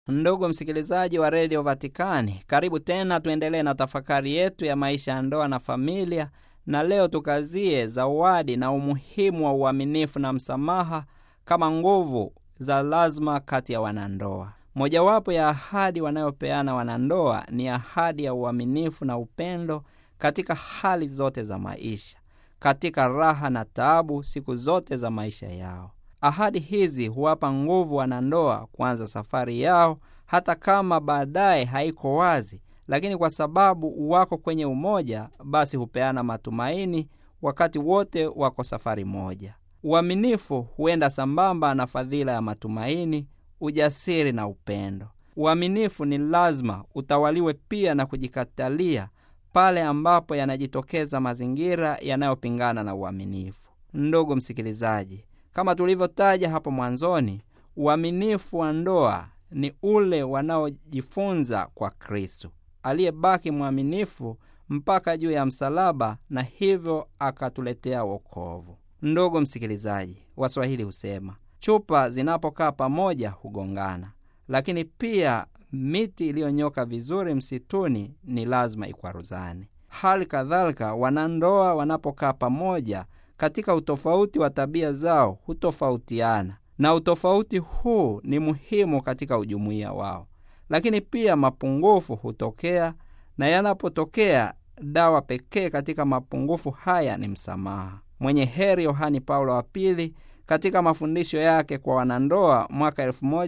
Ndugu msikilizaji wa redio Vatikani, karibu tena, tuendelee na tafakari yetu ya maisha ya ndoa na familia, na leo tukazie zawadi na umuhimu wa uaminifu na msamaha kama nguvu za lazima kati ya wanandoa. Mojawapo ya ahadi wanayopeana wanandoa ni ahadi ya uaminifu na upendo katika hali zote za maisha, katika raha na taabu, siku zote za maisha yao. Ahadi hizi huwapa nguvu wanandoa kuanza safari yao, hata kama baadaye haiko wazi, lakini kwa sababu wako kwenye umoja, basi hupeana matumaini wakati wote wako safari moja. Uaminifu huenda sambamba na fadhila ya matumaini, ujasiri na upendo. Uaminifu ni lazima utawaliwe pia na kujikatalia pale ambapo yanajitokeza mazingira yanayopingana na uaminifu. Ndugu msikilizaji, kama tulivyotaja hapo mwanzoni, uaminifu wa ndoa ni ule wanaojifunza kwa Kristo aliyebaki mwaminifu mpaka juu ya msalaba na hivyo akatuletea wokovu. Ndugu msikilizaji, Waswahili husema chupa zinapokaa pamoja hugongana, lakini pia miti iliyonyoka vizuri msituni ni lazima ikwaruzane. Hali kadhalika, wanandoa wanapokaa pamoja katika utofauti wa tabia zao hutofautiana, na utofauti huu ni muhimu katika ujumuiya wao, lakini pia mapungufu hutokea, na yanapotokea, dawa pekee katika mapungufu haya ni msamaha. Mwenye heri Yohani Paulo wa Pili katika mafundisho yake kwa wanandoa mwaka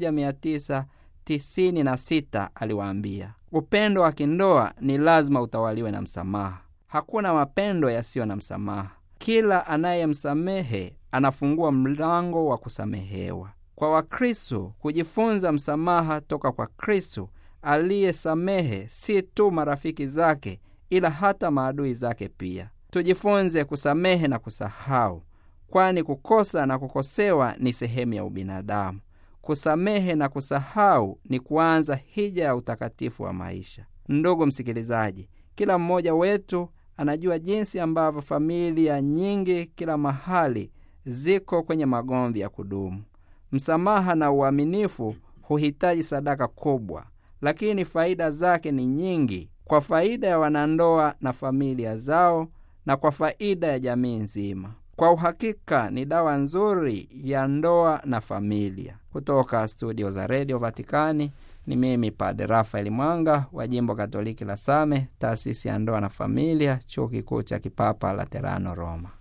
1996 aliwaambia, upendo wa kindoa ni lazima utawaliwe na msamaha. Hakuna mapendo yasiyo na msamaha. Kila anayemsamehe anafungua mlango wa kusamehewa. Kwa Wakristo, kujifunza msamaha toka kwa Kristo aliyesamehe si tu marafiki zake, ila hata maadui zake pia. Tujifunze kusamehe na kusahau, kwani kukosa na kukosewa ni sehemu ya ubinadamu. Kusamehe na kusahau ni kuanza hija ya utakatifu wa maisha. Ndugu msikilizaji, kila mmoja wetu anajua jinsi ambavyo familia nyingi kila mahali ziko kwenye magomvi ya kudumu. Msamaha na uaminifu huhitaji sadaka kubwa, lakini faida zake ni nyingi, kwa faida ya wanandoa na familia zao, na kwa faida ya jamii nzima. Kwa uhakika ni dawa nzuri ya ndoa na familia. Kutoka studio za redio Vatikani ni mimi Padre Rafael Mwanga wa jimbo Katoliki la Same, taasisi ya ndoa na familia, chuo kikuu cha kipapa Laterano, Roma.